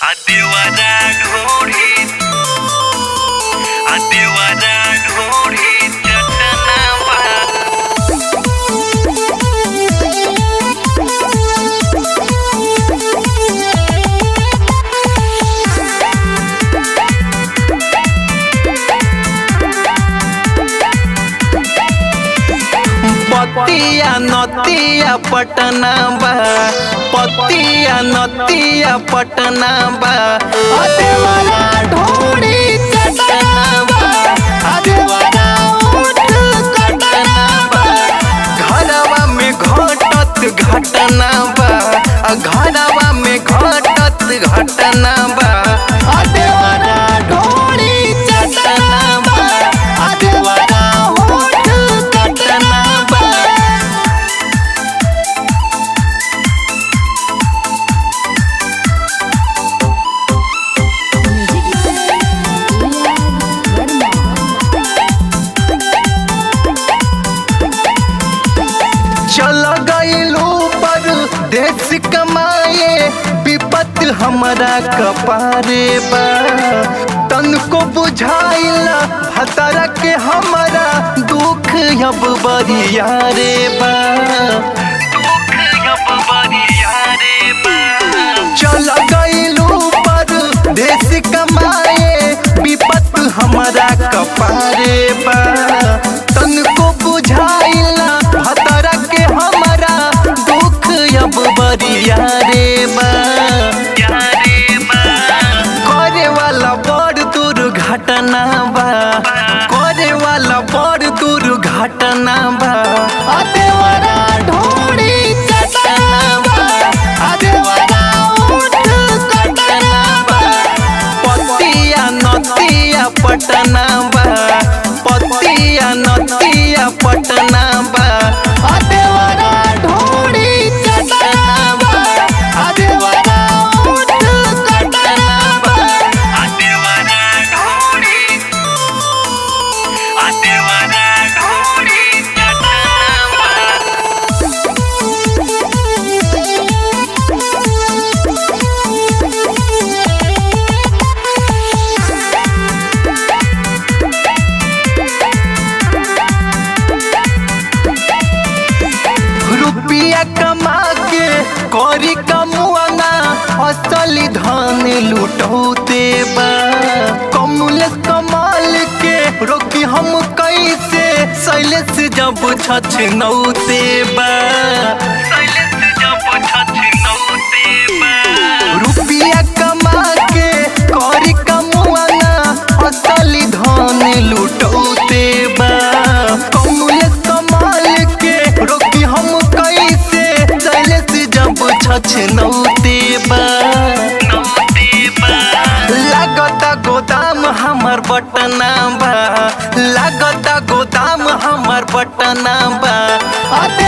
देवारा ढोरी आ देवारा ढोरी चटनावा पतिया नतिया पटना बा पतिया नतिया पटना बा अदेवरा ढोड़ी चटना बा अदेवरा ऊँट कटना बा घरवा में घटत घटना बा आ घरवा में घटत घटना बा अदेवरा ढोड़ी चटना बा अदेवरा ऊँट कटना बा चल गईलू पर देश कमाए विपत हमारा कपारे बा तनको बुझाइला भतरा के हमारा दुख अब बरिया रे बा दुख अब बरिया रे बा चल गईलू पर देश कमाए विपत हमारा कपारे बा तनको बुझाइला भतरा के हमारा दुख अब बरिया रे बा या रे बा करे वाला बड़ दुर्घटना बा करे वाला बड़ दुर्घटना बा अदेवरा ढोड़ी चटना बा अदेवरा ऊँट कटना बा पतिया नतिया पटना बा पतिया नतिया पटना बा अदेवरा ढोड़ी चटना बा अदेवरा ऊँट कटना बा आ देवारा ढोरी आ देवारा ढोरी चटनावा रुपया कमा के करी कमुआना असली धन लुटौते बा कमल कमाल के रोकी हम कैसे शैलेश जब छछ नौते बा शैलेश जब छछनौते बा रुपया कमा के करी कमुआना असली धन लुटौते बा कमल कमाल के रोकी हम कैसे शैलेश जब छछ नौते बा नौते बा लागता गोदाम हमर बटना बा लागता गोदाम हमर बटना बा अते